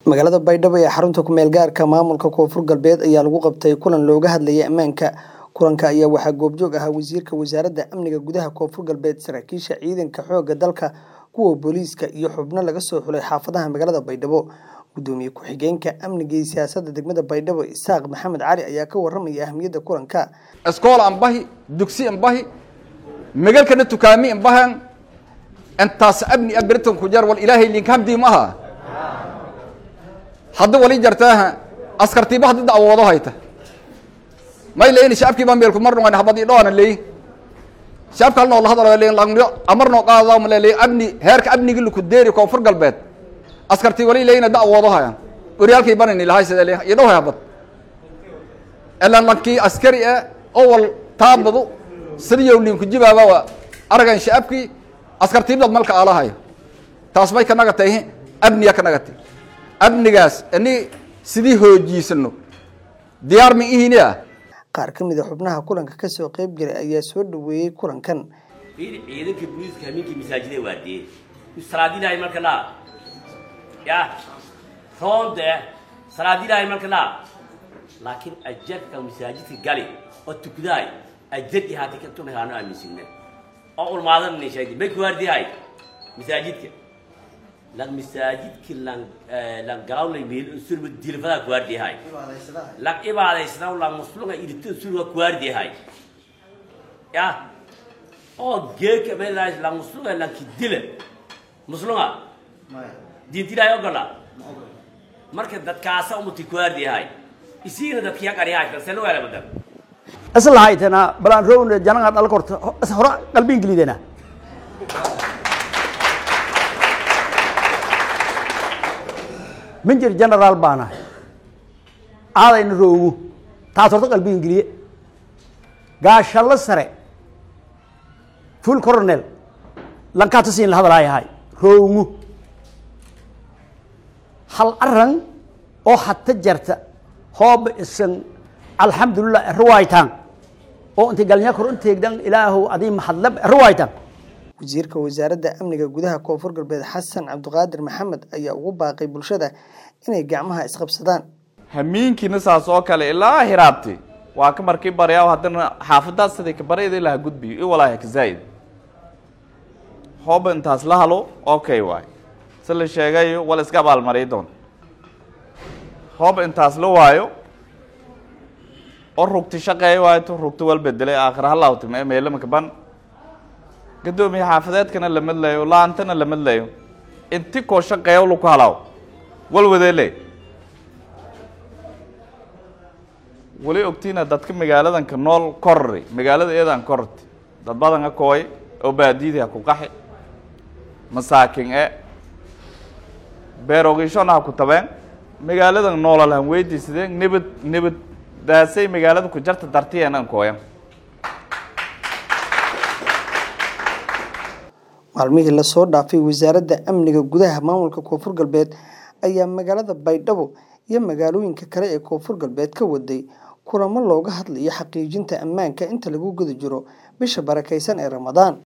magaalada baydhabo ee xarunta ku-meel gaarka maamulka koonfur galbeed ayaa lagu qabtay kulan looga hadlayay ammaanka kulanka ayaa waxaa goobjoog ahaa wasiirka wasaaradda amniga gudaha koonfur galbeed saraakiisha ciidanka xoogga dalka kuwa booliiska iyo xubno laga soo xulay xaafadaha magaalada baydhabo gudoomiye ku-xigeenka amniga iyo siyaasadda degmada baydhabo isaaq maxamed cali ayaa ka waramaya ahamiyadda kulanka iskool ambahi dugsi ambahi megalkana tukaami ambahan intaas abni abiritan ku jar wal ilaahay linkamdii ma aha hadda wali jartaaha askartiiba hadda dacwoodo hayta may leeyin shacabkii baa meelku mar noqon habadii dhoona leeyin shacabka halnoo la hadalo leeyin langyo amarnoo qaadadaa ma leeyin abni heerka abnigi laku deeri koonfur galbeed askartii wali leeyina dacwoodo hayan oryaalkii banani lahay sida leeyin iyo dhow habad ilaan lankii askari eh owal taabadu sidiyow linku jibaaba waa aragan shacabkii askartiibdad malka aalahayo taas may ka nagatay abniya ka nagatay amnigaas ini sidii hoojiisano diyaar ma ihini ah qaar ka mid a xubnaha kulanka kasoo qeyb galay ayaa soo dhaweeyey kulankan ciidanka booliiska habeenkii masaajida waadee salaadilahay marka laa ya roonde salaadilahay marka laa laakiin ajarka masaajidka gali oo tukdaay ajadi haati ka tunahaano aaminsinne oo ulmaadan nishayd bay kuwaardihay masaajidka lan masaajidki lan lan galawlay meel surba dilfada kuwaardihay lan ibaadaysna lan muslunga irito surga kuwaardihay ya oo geeka meelays lan muslunga lan kidile muslunga diintilaay ogola marka dadkaasa umuti kuwaardihay isiina dadkiya qariyahay kalselo wala badan isla haytana balaan rown jananga dal korto hora qalbiin gelidena minjir general baana aadayna roogu taas horta qalbiin geliye gaashallo sare full coronel lankaata siin la hadalaayahay roogu hal aran oo hata jarta hooba isan alxamdulilah ruwaytan oo intay galnya kor inteegdan ilaahu adii mahadlab ruwaytan wasiirka wasaaradda amniga gudaha koonfur galbeed xasan cabdiqaadir maxamed ayaa ugu baaqay bulshada inay gacmaha isqabsadaan hamiinkiina saas oo kale ilaa hiraabti waa ka markii baryaa haddana xaafadaas siday ka baryada ilaha gudbiyo i walaahi ka zaa'id hooba intaas la halo okay waay si la sheegayo wala iska abaalmariy doon hooba intaas la waayo oo rugti shaqeeya waayo tu rugti wal bedelay aakhir halawti meelama kaban gadoomiye xaafadeedkana la madlayo laantana la madlayo inti koo shaqeeya laku halaaw wal wadeele wali ogtiina dadka magaaladanka nool korri magaalada eedan korti dad badan ka kooy oo baadiyadii ha ku qaxi masaakin e beerogishona ha ku tabeen magaaladan noolal han weydiisadeen nibad nibad daasay magaalada ku jarta dartiyeenan kooyan maalmihii lasoo dhaafay wasaaradda amniga gudaha maamulka koonfur galbeed ayaa magaalada baydhabo iyo magaalooyinka kale ee koonfur galbeed ka waday kulamo looga hadlayo xaqiijinta ammaanka inta lagu guda jiro bisha barakaysan ee ramadaan